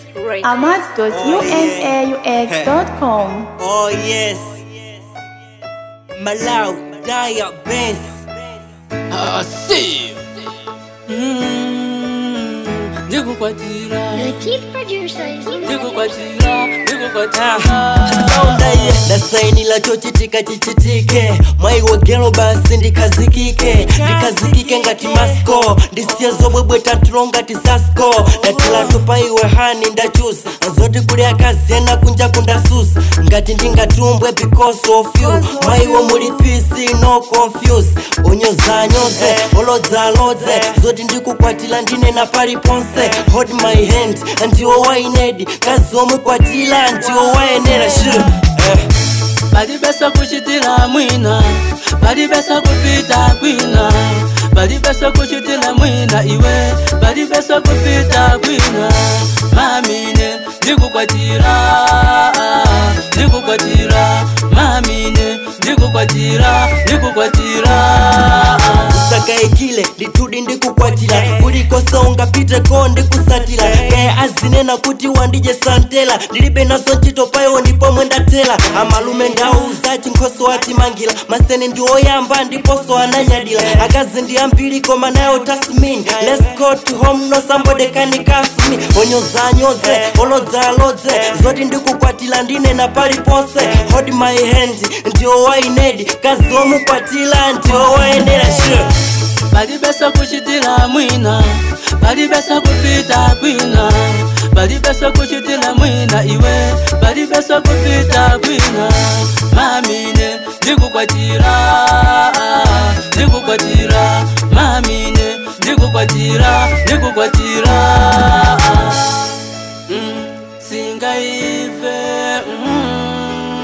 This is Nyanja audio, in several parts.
ahmad.unaux.com. Oh yes. Malau Daya Benz. Ah, see. Mm, ndikukwatira The chief producer is ndikukwatira ndikukwatira Saundaye ndasainila chochitika chichitike mwaiwogero basi ndikazikike ndikazikike ngati masko ndisiye zobwebwe tatulo ngati sasko ndatilatu paiwe hani ndachusa azoti kuli akazi ena kunja kundasusa ngati ndingatumbwe because of you mwaiwo muli pisi no confuse onyozanyoze olodzalodze zoti ndikukwatila ndinena paliponse hold my hand ndiwo wainedi kazi omukwatila ndiwo wayenera shu eh. balibesa kuchitila mwina balibesa kupita kwina balibesa kuchitila mwina iwe balibesa kupita kwina mamine ndikukwatira ndikukwatira mamine ndikukwatira ndikukwatira sakaikile nditudi ndikukwatila kulikosa ungapite ko ndikusatila kaye azinena kuti wandije santela ndilibe nazo ntchito payo ndipo mwendatela amalume ndauza chinkhoso watimangila maseni ndi oyamba ndiponso ananyadila akazi ndi ambiri koma nayo tasmin let's go to home no somebody can cuff me onyozanyoze olodzalodze zoti ndikukwatila ndinena paliponse hold my hand ndiwo wainedi kazi omukwatila ndiwo wayenera sure. balibesa kuchitila mwina balibesa kupita kwina balibesa kuchitila mwina iwe balibesa kupita kwina mamine ndikukwatira ndikukwatira mamine ndikukwatira ndikukwatira mm, singaive mm,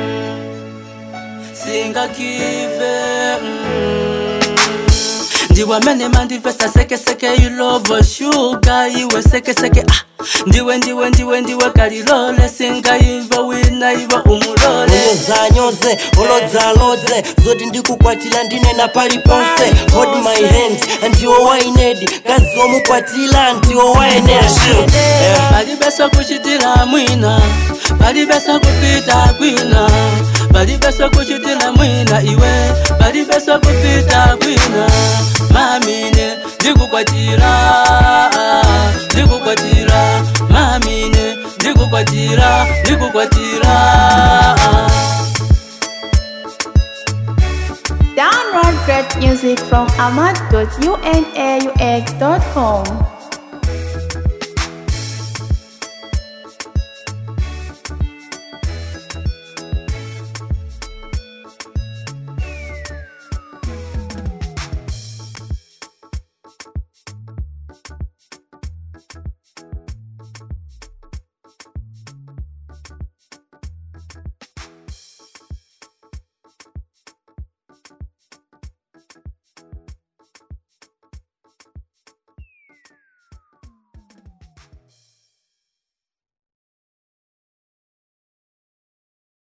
singakive mm. ndiwe mene mandivesa sekeseke ilova shuga iwe sekeseke ah. ndiwe ndiwe ndiwe ndiwe kalilole singaiva wina iva umulole onyozanyoze olodzalodze zoti ndikukwatila ndinena paliponse hold my hand ndiwo wainedi kazi omukwatila ndiwo wayenera sure. eh. balibesa kuchitila mwina balibesa kupita kwina balibesa kuchitila mwina iwe balibesa kupita kwina mamine ndikukwatira ndikukwatira mamine ndikukwatira ndikukwatira Download great music from ahmad.unaux.com.